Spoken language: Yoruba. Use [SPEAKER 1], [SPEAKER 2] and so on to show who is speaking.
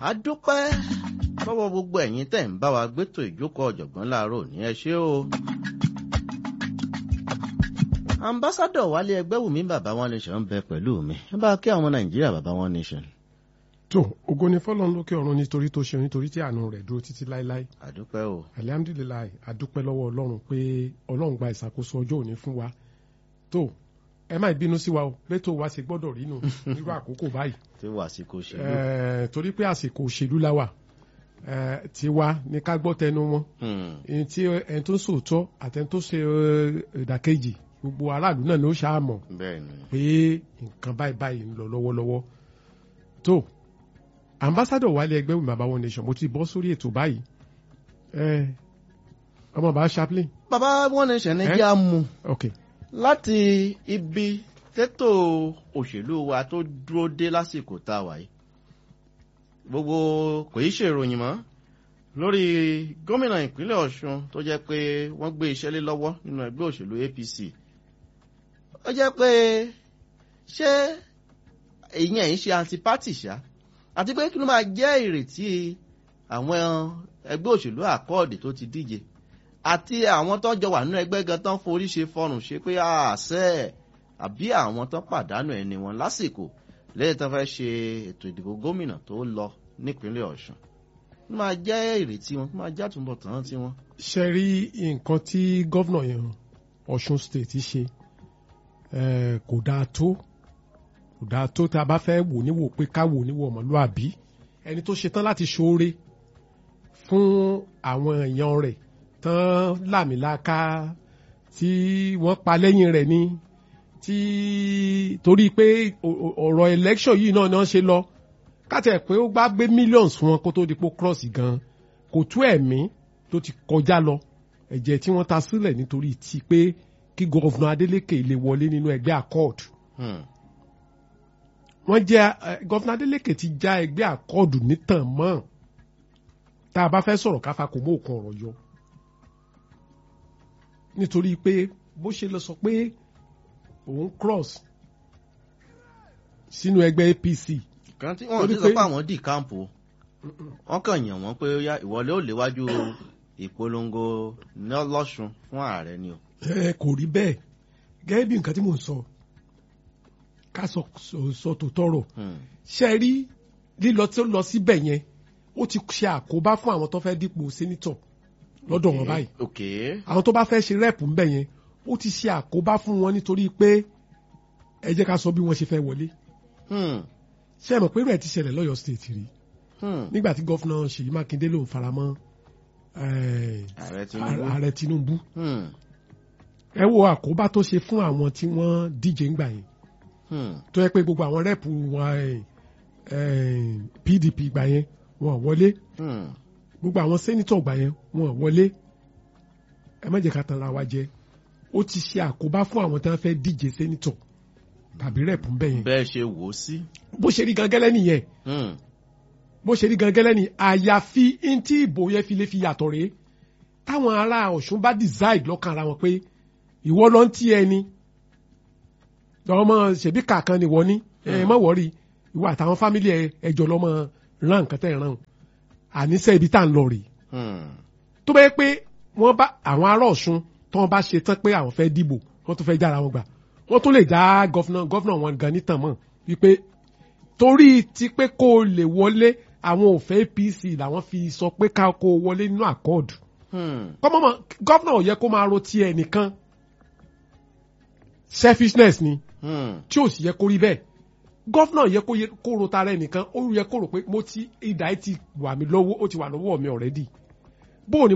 [SPEAKER 1] a dúpẹ́ lọ́wọ́ gbogbo ẹ̀yin tẹ̀ ń bá wa gbétò ìjókòó ọ̀jọ̀gbọ́n láàárọ̀ ní ẹ ṣé o. ambassadọ wálé ẹgbẹ́wùmí bàbá wọn nation ń bẹ pẹ̀lú mi ẹ bá kí àwọn nàìjíríà bàbá wọn nation.
[SPEAKER 2] tó ògo ni fọlọ́run lókè ọ̀run nítorí tó ṣe nítorí tí àánú rẹ̀ dúró títí láéláé
[SPEAKER 1] àdúpẹ́ o.
[SPEAKER 2] alihamdulilayi adúpẹ́ lọ́wọ́ ọlọ́run pé ọlọ́run gba ìṣàkóso ọjọ́ òní fún wa tó ẹ má bínú sí wa o létò wa ṣe gbọ́dọ̀ rí nù nírú àkókò báyìí
[SPEAKER 1] tí wàsíkò ṣèlú.
[SPEAKER 2] Eh, torí pé àsìkò òṣèlú la wà Eh, tiwa ní ká gbọ́ tẹnu wọn
[SPEAKER 1] Hmm.
[SPEAKER 2] ẹni tí ẹni tó ń sòótọ́ àtẹni tó ṣe eh, ìdàkejì gbogbo aráàlú náà ló ṣàmọ̀
[SPEAKER 1] bẹ́ẹ̀ ni.
[SPEAKER 2] pé nǹkan báyìí báyìí ń lọ lọ́wọ́lọ́wọ́ tó ambassadọ̀ wálé ẹgbẹ́ wí bàbá wọn nation mo ti bọ́ sórí ètò báyìí Eh, ọmọ bàbá chaplain
[SPEAKER 1] bàbá wọn nation ní
[SPEAKER 2] Eh?
[SPEAKER 1] kí a mú
[SPEAKER 2] ok
[SPEAKER 1] láti ibi tètò òṣèlú wa tó dúró dé lásìkò tá a wà yìí gbogbo kò í ṣèròyìn mọ́ lórí gómìnà ìpínlẹ̀ ọ̀ṣun tó jẹ́ pé wọ́n gbé iṣẹ́ lé lọ́wọ́ nínú ẹgbẹ́ òṣèlú apc ó jẹ́ pé ṣé ìyẹn ń ṣe antipati ṣá àti pé kí ló máa jẹ́ ìrètí àwọn ẹgbẹ́ òṣèlú àkọọ̀dì tó ti díje àti àwọn tó jọ wà nínú ẹgbẹ́ gan tán forí ṣe fọrùn ṣe pé àṣẹ àbí àwọn tó pàdánù ẹni wọn lásìkò lẹ́yìn tó fẹ́ ṣe ètò ìdìbò gómìnà tó lọ nípínlẹ̀ ọ̀ṣun ó máa jẹ́ ìrètí wọn ó máa jẹ́ àtúbọ̀tán tí wọn.
[SPEAKER 2] ṣe rí nǹkan tí gọ́vnà yẹn ọ̀ṣun state ṣe eh, kò dáa tó kò dáa tó tá a bá fẹ́ wò níwò pé ká wò níwò ọmọlúàbí ẹni tó ṣetán láti ṣoore fún àwọn èèyàn rẹ̀ tán làmìlaka tí wọ́n pa lẹ́yìn rẹ̀ ni tí torí pé o- o- ọ̀rọ̀ election yìí náà náà ṣe lọ kátẹ̀ pé ó gbá gbé millions fún wọn kó tó di pé ó cross gan kò tú ẹ̀mí tó ti kọjá lọ ẹ̀jẹ̀ tí wọ́n ta sílẹ̀ nítorí ti pé kí gọ́vnà Adeleke lè wọlé nínú ẹgbẹ́ accord
[SPEAKER 1] Hmm.
[SPEAKER 2] wọ́n jẹ́ ẹ, gọ́vnà Adeleke ti já ẹgbẹ́ accord nítàn mọ́ tá a bá fẹ́ sọ̀rọ̀ káfa kò mú òkan ọ̀rọ̀ yọ nítorí pé bó ṣe lọ sọ pé òun cross sínú ẹgbẹ́ APC
[SPEAKER 1] kan tí wọn
[SPEAKER 2] Torí
[SPEAKER 1] ti sọ
[SPEAKER 2] pé-
[SPEAKER 1] pé àwọn dì káàmpù o. wọn kàn yàn wọn pé ó yá ìwọlé ò léwájú ìpolongo ní ọlọ́ṣun fún ààrẹ ni o.
[SPEAKER 2] ẹ kò rí bẹ́ẹ̀ gẹ́gẹ́ bí nǹkan tí mò ń sọ ká sọ sọ- sọ tó tọrọ
[SPEAKER 1] Hmm.
[SPEAKER 2] ṣe rí lílọ tí ó lọ síbẹ̀ yẹn ó ti ṣe àkóbá fún àwọn tó fẹ́ dípò sẹ́nitọ̀ lọ́dọ̀ wọn báyìí
[SPEAKER 1] ok
[SPEAKER 2] àwọn tó bá fẹ́ ṣe rẹ́ẹ̀pù ńbẹ̀ yẹn ó ti ṣe àkóbá fún wọn nítorí pé ẹ jẹ́ ká sọ bí wọ́n ṣe fẹ́ wọlé
[SPEAKER 1] Hmm.
[SPEAKER 2] ṣe é mọ̀ pé rẹ̀ ti ṣẹlẹ̀ lọ́yọ̀ state rí
[SPEAKER 1] Hmm.
[SPEAKER 2] nígbà tí gọ́fúnà Ṣèyí Mákindé lòun faramọ́ eh,
[SPEAKER 1] ààrẹ tinubu.
[SPEAKER 2] ààrẹ Tinubu
[SPEAKER 1] Hmm.
[SPEAKER 2] ẹ wo àkóbá tó ṣe fún àwọn tí wọ́n díje ńgbà yẹn
[SPEAKER 1] Hmm.
[SPEAKER 2] tó yẹ pé gbogbo àwọn rẹ́ẹ̀pù wọn eh, eh, PDP gbà yẹn wọn ò wọlé
[SPEAKER 1] Hmm.
[SPEAKER 2] gbogbo àwọn sẹ́nitọ̀ gbà yẹn wọn ò wọlé ẹ má jẹ́ ká tanra wa jẹ ó ti ṣe àkóbá fún àwọn tí wọ́n fẹ́ díje sẹ́nitọ̀ tàbí rẹ́ẹ̀pù ń bẹ̀ yẹn
[SPEAKER 1] bẹ́ẹ̀ ṣe wò ó sí.
[SPEAKER 2] bó ṣe rí gangẹ́lẹ́ nìyẹn
[SPEAKER 1] Hmm.
[SPEAKER 2] bó ṣe rí gangẹ́lẹ́ ni àyàfi ntí ìbò yẹn fi lè fi yàtọ̀ rèé táwọn ará Ọ̀ṣun bá decide lọ́kàn ara wọn pé ìwọ ló ń tí ẹni ọmọ ṣèbí kàkan ni wọ́n ní ẹ má wọ́rí ìwọ àtàwọn fámìlì ẹ ẹjọ́ lọ́mọ rán nǹkan tẹ̀ ràn àníṣe ibi tá à ń lọ rèé
[SPEAKER 1] Hmm.
[SPEAKER 2] tó bá yẹ pé wọ́n bá àwọn ará Ọ̀ṣun tí wọ́n bá ṣe tán pé àwọn fẹ́ dìbò wọ́n tún fẹ́ jára wọn gbà wọ́n tún lè dá gọ́fúnà gọ́fúnà wọn gan nítàn mọ́ wípé torí ti pé kó o lè wọlé àwọn òfẹ́ APC làwọn fi sọ pé ká kó o wọlé nínú àkọọdù
[SPEAKER 1] Hmm.
[SPEAKER 2] kọ́mọ́mọ́ gọ́fúnà ò yẹ kó máa ro ti ẹ̀ nìkan selfishness ni
[SPEAKER 1] Hmm.
[SPEAKER 2] tí ò sì yẹ kó rí bẹ́ẹ̀ gọ́fúnà yẹ kó yẹ kó ro tara ẹ̀ nìkan ó yẹ kó rò pé mo ti ìdá ẹ̀ ti wà mí lọ́wọ́ ó ti wà lọ́wọ́ mi already bóò ni